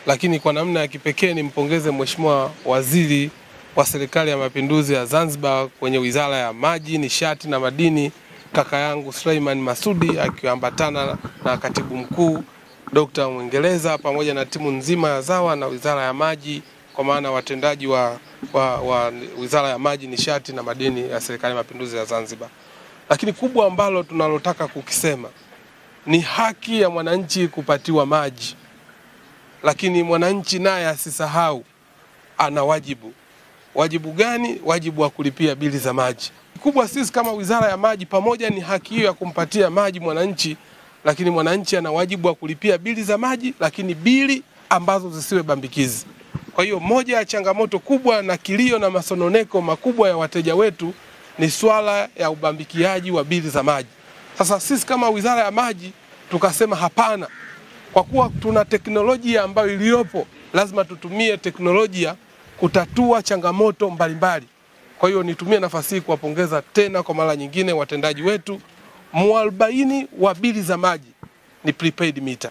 lakini kwa namna ya kipekee nimpongeze Mheshimiwa Waziri wa Serikali ya Mapinduzi ya Zanzibar kwenye Wizara ya Maji, Nishati na Madini, kaka yangu Suleiman Masudi akiambatana na Katibu Mkuu Dr. Mwingereza pamoja na timu nzima ya ZAWA na Wizara ya Maji kwa maana watendaji wa, wa, wa Wizara ya Maji, Nishati na Madini ya Serikali ya Mapinduzi ya Zanzibar. Lakini kubwa ambalo tunalotaka kukisema ni haki ya mwananchi kupatiwa maji, lakini mwananchi naye asisahau ana wajibu. Wajibu gani? Wajibu wa kulipia bili za maji. Kubwa sisi kama Wizara ya Maji, pamoja ni haki hiyo ya kumpatia maji mwananchi, lakini mwananchi ana wajibu wa kulipia bili za maji, lakini bili ambazo zisiwe bambikizi. Kwa hiyo moja ya changamoto kubwa na kilio na masononeko makubwa ya wateja wetu ni swala ya ubambikiaji wa bili za maji. Sasa sisi kama Wizara ya Maji tukasema hapana, kwa kuwa tuna teknolojia ambayo iliyopo, lazima tutumie teknolojia kutatua changamoto mbalimbali. Kwa hiyo nitumie nafasi hii kuwapongeza tena kwa mara nyingine watendaji wetu. Mwarobaini wa bili za maji ni prepaid meter,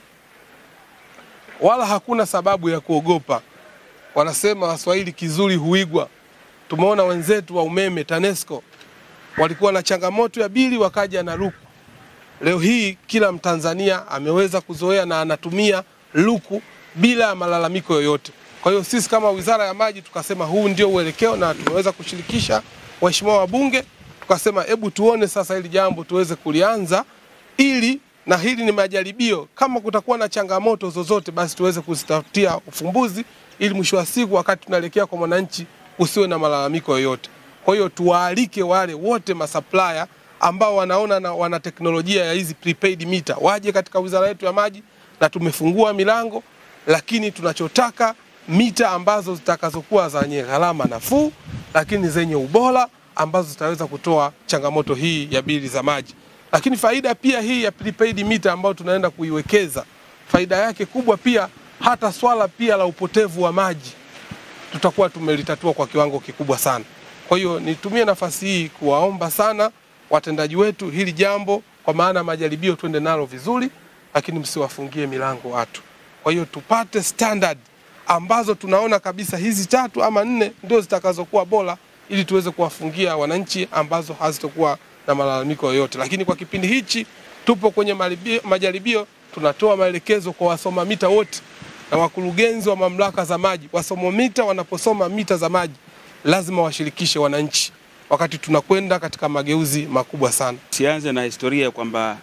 wala hakuna sababu ya kuogopa. Wanasema Waswahili kizuri huigwa. Tumeona wenzetu wa umeme TANESCO walikuwa na changamoto ya bili, wakaja na luku. Leo hii kila Mtanzania ameweza kuzoea na anatumia luku bila ya malalamiko yoyote. Kwa hiyo sisi kama Wizara ya Maji tukasema huu ndio uelekeo, na tumeweza kushirikisha waheshimiwa wabunge, tukasema hebu tuone sasa hili jambo tuweze kulianza, ili na hili ni majaribio. Kama kutakuwa na changamoto zozote, basi tuweze kuzitafutia ufumbuzi, ili mwisho wa siku, wakati tunaelekea kwa mwananchi, usiwe na malalamiko yoyote. Kwa hiyo tuwaalike wale wote masupplier ambao wanaona na wana teknolojia ya hizi prepaid meter waje katika wizara yetu ya maji, na tumefungua milango, lakini tunachotaka mita ambazo zitakazokuwa zenye gharama nafuu, lakini zenye ubora ambazo zitaweza kutoa changamoto hii ya bili za maji. Lakini faida pia hii ya prepaid meter ambayo tunaenda kuiwekeza, faida yake kubwa pia, hata swala pia la upotevu wa maji tutakuwa tumelitatua kwa kiwango kikubwa sana. Kwa hiyo nitumie nafasi hii kuwaomba sana watendaji wetu hili jambo, kwa maana majaribio twende nalo vizuri, lakini msiwafungie milango watu. Kwa hiyo tupate standard ambazo tunaona kabisa hizi tatu ama nne ndio zitakazokuwa bora, ili tuweze kuwafungia wananchi ambazo hazitokuwa na malalamiko yoyote. Lakini kwa kipindi hichi tupo kwenye maribio, majaribio, tunatoa maelekezo kwa wasoma mita wote na wakurugenzi wa mamlaka za maji. Wasoma mita wanaposoma mita za maji lazima washirikishe wananchi wakati tunakwenda katika mageuzi makubwa sana. Sianze na historia kwamba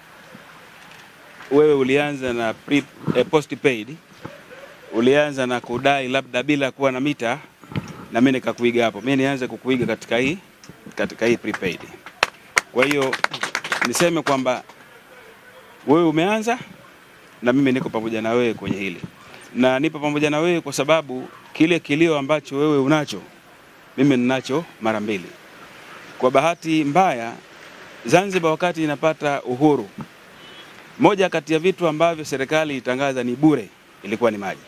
wewe ulianza na pre, eh, postpaid ulianza na kudai labda bila kuwa na mita, na mimi nikakuiga hapo. Mimi nianze kukuiga katika hii katika hii prepaid. Kwa hiyo niseme kwamba wewe umeanza na mimi niko pamoja na wewe kwenye hili, na nipo pamoja na wewe kwa sababu kile kilio ambacho wewe unacho mimi ninacho mara mbili. Kwa bahati mbaya, Zanzibar wakati inapata uhuru, moja kati ya vitu ambavyo serikali itangaza ni bure ilikuwa ni maji.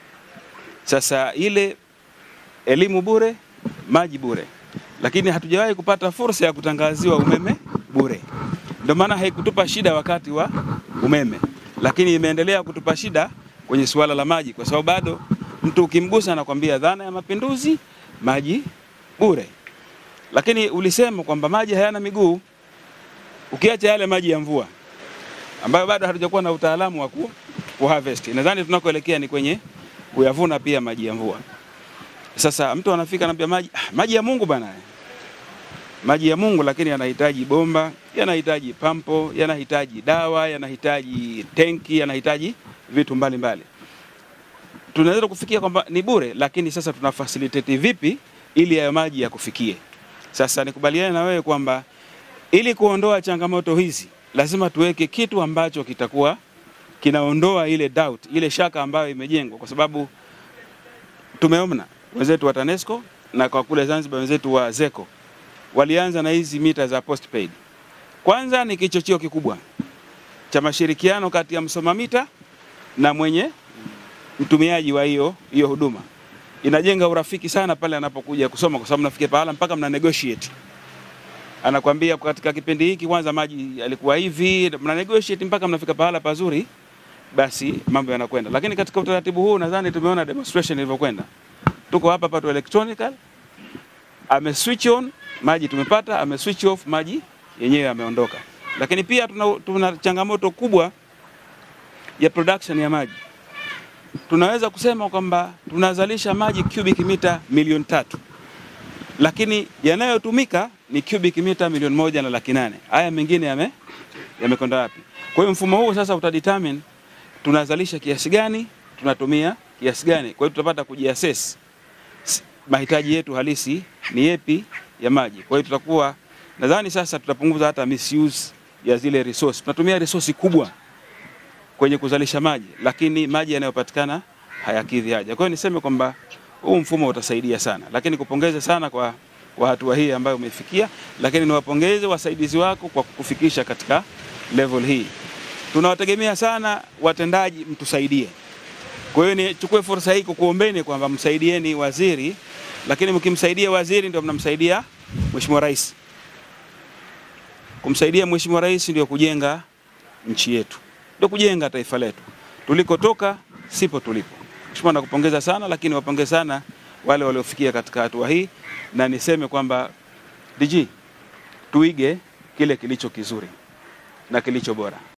Sasa ile elimu bure, maji bure, lakini hatujawahi kupata fursa ya kutangaziwa umeme bure. Ndio maana haikutupa shida wakati wa umeme, lakini imeendelea kutupa shida kwenye suala la maji, kwa sababu bado mtu ukimgusa anakwambia dhana ya mapinduzi, maji bure. Lakini ulisema kwamba maji hayana miguu, ukiacha yale maji ya mvua ambayo bado hatujakuwa na utaalamu wa ku harvest. Nadhani tunakoelekea ni kwenye kuyavuna pia maji ya mvua. Sasa mtu anafika anambia maji, ah, maji ya Mungu bana, maji ya Mungu, lakini yanahitaji bomba, yanahitaji pampo, yanahitaji dawa, yanahitaji tenki, yanahitaji vitu mbalimbali. Tunaweza kufikia kwamba ni bure, lakini sasa tuna facilitate vipi ili hayo maji yakufikie? Sasa nikubaliane na wewe kwamba ili kuondoa changamoto hizi lazima tuweke kitu ambacho kitakuwa kinaondoa ile doubt, ile shaka ambayo imejengwa, kwa sababu tumeona wenzetu wa TANESCO na kwa kule Zanzibar wenzetu wa ZECO walianza na hizi mita za postpaid. Kwanza ni kichocheo kikubwa cha mashirikiano kati ya msoma mita na mwenye mtumiaji wa hiyo hiyo huduma. Inajenga urafiki sana pale anapokuja kusoma, kwa sababu nafikia pahala mpaka mna negotiate anakwambia katika kipindi hiki kwanza maji yalikuwa hivi, mna negotiate mpaka mnafika pahala pazuri basi mambo yanakwenda. Lakini katika utaratibu huu nadhani tumeona demonstration ilivyokwenda. Tuko hapa hapa tu electronical, ame switch on maji tumepata, ame switch off maji yenyewe yameondoka. Lakini pia tuna, tuna changamoto kubwa ya production ya maji. Tunaweza kusema kwamba tunazalisha maji cubic mita milioni tatu lakini yanayotumika ni cubic mita milioni moja na laki nane. Haya mengine yame yamekwenda wapi? Kwa hiyo mfumo huu sasa utadetermine tunazalisha kiasi gani, tunatumia kiasi gani. Kwa hiyo tutapata kujiassess s- mahitaji yetu halisi ni yepi ya maji. Kwa hiyo tutakuwa nadhani sasa tutapunguza hata misuse ya zile resource. Tunatumia resource kubwa kwenye kuzalisha maji, lakini maji yanayopatikana hayakidhi haja. Kwa hiyo niseme kwamba huu mfumo utasaidia sana, lakini kupongeze sana kwa, kwa hatua hii ambayo umefikia, lakini niwapongeze wasaidizi wako kwa kukufikisha katika level hii. Tunawategemea sana watendaji, mtusaidie. Kwa hiyo nichukue fursa hii kukuombeni kwamba msaidieni waziri, lakini mkimsaidia waziri ndio mnamsaidia Mheshimiwa Rais. Kumsaidia Mheshimiwa Rais ndio kujenga nchi yetu, ndio kujenga taifa letu. Tulikotoka sipo tulipo. Mheshimiwa, nakupongeza sana, lakini wapongeze sana wale waliofikia katika hatua hii, na niseme kwamba DG, tuige kile kilicho kizuri na kilicho bora.